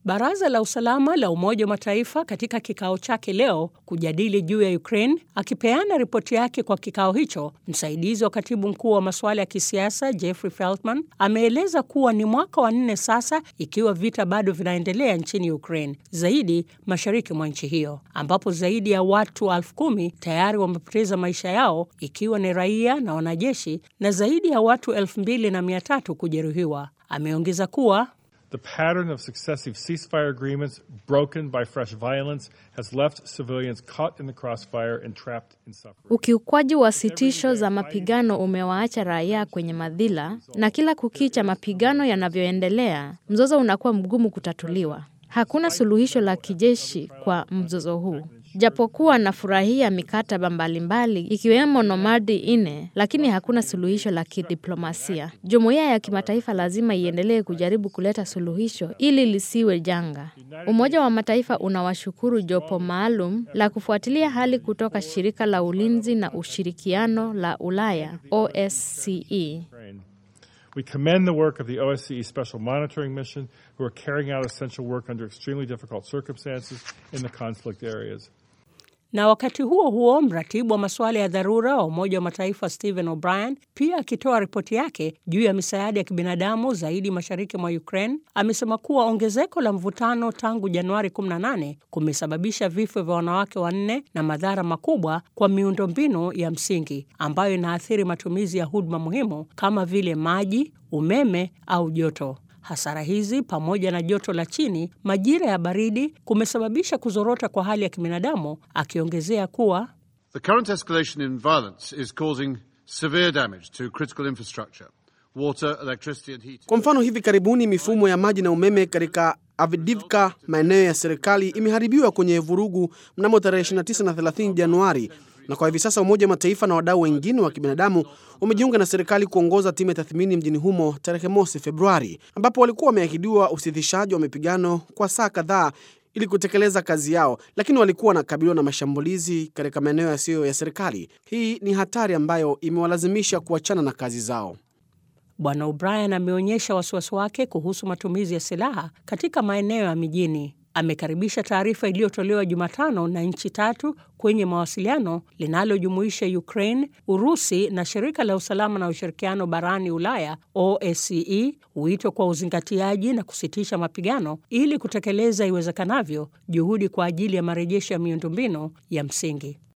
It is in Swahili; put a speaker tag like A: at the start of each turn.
A: Baraza la usalama la Umoja wa Mataifa katika kikao chake leo kujadili juu ya Ukraine. Akipeana ripoti yake kwa kikao hicho, msaidizi wa katibu mkuu wa masuala ya kisiasa Jeffrey Feltman ameeleza kuwa ni mwaka wa nne sasa ikiwa vita bado vinaendelea nchini Ukraine, zaidi mashariki mwa nchi hiyo, ambapo zaidi ya watu elfu kumi tayari wamepoteza maisha yao ikiwa ni raia na wanajeshi na zaidi ya watu elfu mbili na mia tatu kujeruhiwa. Ameongeza kuwa
B: The pattern of successive ceasefire agreements broken by fresh violence has left civilians caught in the crossfire and trapped in suffering.
C: Ukiukwaji wa sitisho za mapigano umewaacha raia kwenye madhila, na kila kukicha mapigano yanavyoendelea, mzozo unakuwa mgumu kutatuliwa. Hakuna suluhisho la kijeshi kwa mzozo huu. Japokuwa nafurahia mikataba mbalimbali ikiwemo Nomadi ine, lakini hakuna suluhisho la kidiplomasia. Jumuiya ya kimataifa lazima iendelee kujaribu kuleta suluhisho ili lisiwe janga. Umoja wa Mataifa unawashukuru jopo maalum la kufuatilia hali kutoka shirika la ulinzi na ushirikiano la Ulaya OSCE.
B: We commend the work of the OSCE Special Monitoring Mission, who are carrying out essential work under extremely difficult circumstances in the conflict areas.
A: Na wakati huo huo, mratibu wa masuala ya dharura wa Umoja wa Mataifa Stephen O'Brien pia akitoa ripoti yake juu ya misaada ya kibinadamu zaidi mashariki mwa Ukraine amesema kuwa ongezeko la mvutano tangu Januari 18 kumesababisha vifo vya wanawake wanne na madhara makubwa kwa miundombinu ya msingi ambayo inaathiri matumizi ya huduma muhimu kama vile maji, umeme au joto. Hasara hizi pamoja na joto la chini, majira ya baridi kumesababisha kuzorota kwa hali ya kibinadamu, akiongezea kuwa
D: The current escalation in violence is causing severe damage to critical infrastructure, water, electricity and heating.
E: Kwa mfano, hivi karibuni mifumo ya maji na umeme katika Avdiivka, maeneo ya serikali, imeharibiwa kwenye vurugu mnamo tarehe 29 na 30 Januari, na kwa hivi sasa Umoja wa Mataifa na wadau wengine wa kibinadamu wamejiunga na serikali kuongoza timu ya tathmini mjini humo tarehe mosi Februari, ambapo walikuwa wameahidiwa usitishaji wa mapigano kwa saa kadhaa ili kutekeleza kazi yao, lakini walikuwa wanakabiliwa na mashambulizi katika maeneo yasiyo ya serikali. Hii ni hatari ambayo imewalazimisha kuachana na kazi zao.
A: Bwana O'Brien ameonyesha wasiwasi wake kuhusu matumizi ya silaha katika maeneo ya mijini. Amekaribisha taarifa iliyotolewa Jumatano na nchi tatu kwenye mawasiliano linalojumuisha Ukraine, Urusi na shirika la usalama na ushirikiano barani Ulaya OSCE, wito kwa uzingatiaji na kusitisha mapigano ili kutekeleza iwezekanavyo juhudi kwa ajili ya marejesho ya miundombinu ya msingi.